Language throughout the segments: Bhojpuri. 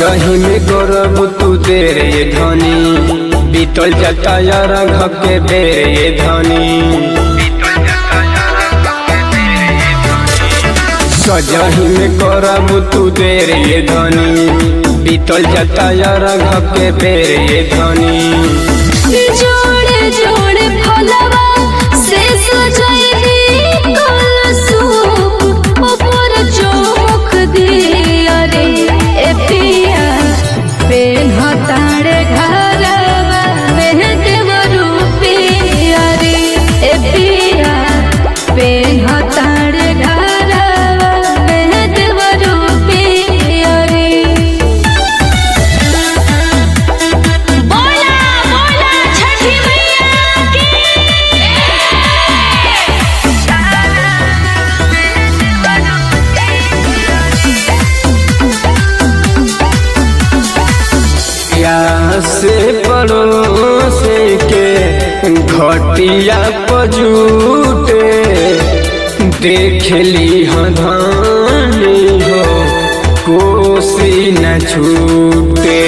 सजही में करब तू देर ये धनी बीतल जाता यार के बेर ये धनी सजही में करब तू देर ये धनी बीतल जाता यार के बेर ये धनी जोड़े जोड़े फलवा से सजैली कलसूप ऊपर चौमुख दिया रे ए पिया पेन्हतारे घरवा में देवरू पिया रे ए पिया पेन्हतारे घरवा में देवरू पिया रे बोला बोला छठी मैया की से पड़ोसे के घटिया पजूटे देखली हधानी हो कोसी न छूटे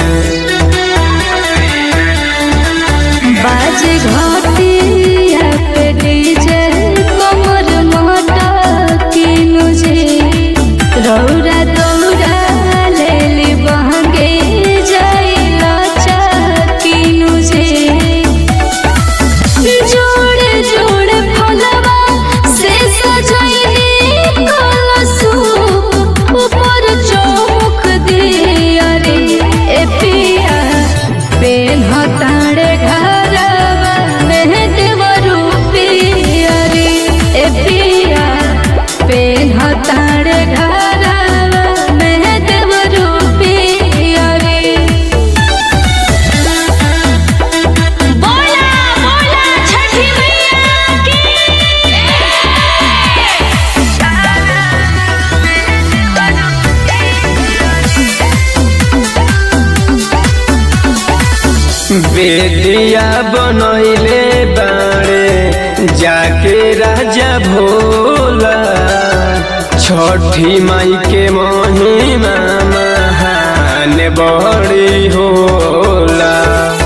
बाज घटिया पे डीजे कमर मोटा की मुझे रौरा दौरा लेली बहंगे जाइला चाकी मुझे जोड़े जोड़े फलवा से सजैली कलसूप ऊपर चौमुख दिया रे ए पिया पेन्हतारे घरवा में देवरू पिया रे ए पिया पेन्हतारे घरवा में देवरू पिया रे बोला बोला छठी मैया की बेदिया बनैले बाड़े जाके राजा भोला छठी माई के महिमा महान बड़ी होला